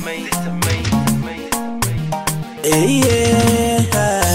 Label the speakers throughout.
Speaker 1: Hey, yeah.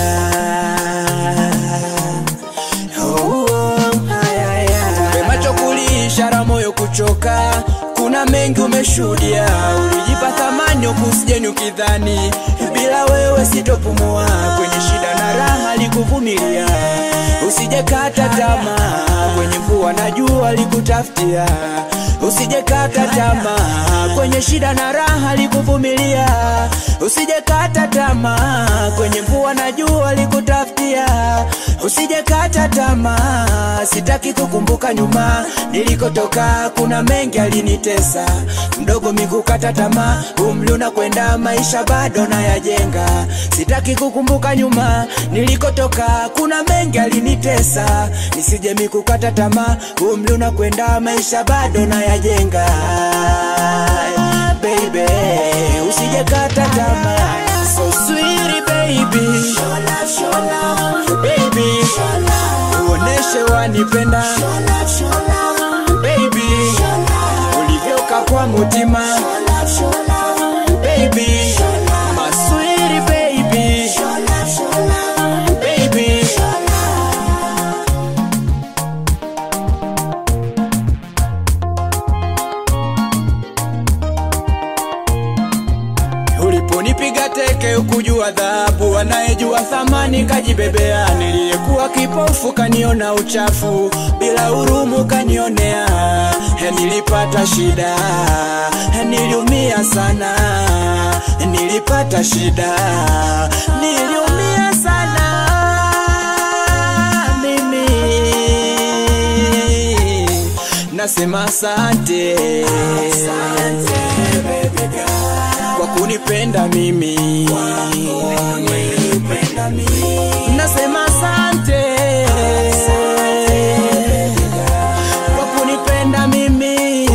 Speaker 1: Oh, oh, haya, ya. Tupe macho kulia, ishara moyo kuchoka kuna mengi umeshuhudia ulijipa thamani ukusijeni ukidhani bila wewe sitopumua kwenye shida na raha likuvumilia usijekata tamaa kwenye mvua na jua likutafutia usijekata tamaa kwenye shida na raha likuvumilia usijekata tamaa kwenye mvua na jua likutafutia usijekata tamaa sitaki kukumbuka nyuma nilikotoka kuna mengi alinitesa mdogo mikukata tamaa umri unakwenda maisha bado nayajenga sitaki kukumbuka nyuma nilikotoka kuna mengi alinitesa nisije mikukata tamaa umri unakwenda maisha bado nayajenga baby usijekata tamaa so sweet baby baby uoneshe wanipenda baby ulivyoka kwa mutima baby maswiri baby baby uliponipiga teke ukujua dhahabu anayejua thamani kajibebea niliyekuwa kipofu kaniona uchafu bila hurumu kanionea He, nilipata shida He, niliumia sana nilipata shida niliumia sana mimi nasema asante kwa kunipenda mimi nasema asante kwa kunipenda mimi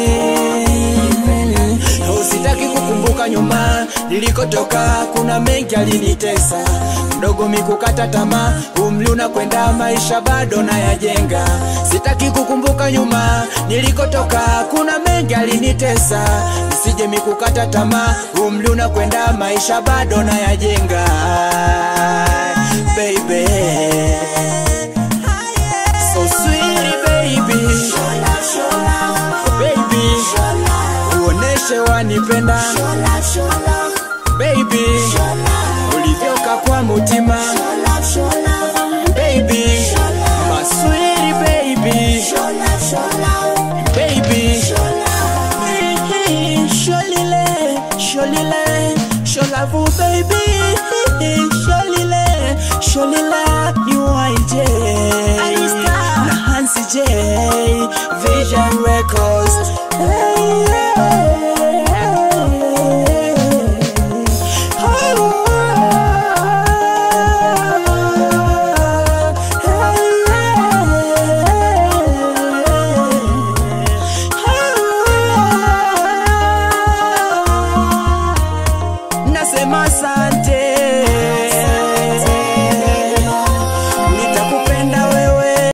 Speaker 1: usitaki kukumbuka nyuma nilikotoka kuna mengi alinitesa mdogo mikukata tamaa umri unakwenda maisha bado nayajenga sitaki kukumbuka nyuma nilikotoka kuna mengi alinitesa nisije mikukata tamaa umri unakwenda maisha bado nayajenga baby so sweet baby baby uoneshe wanipenda baby ulivyoka kwa mutima baby maswiri baby baby sholile sholile sholavu baby sholile sholila UIJ na Hansi J Vision Record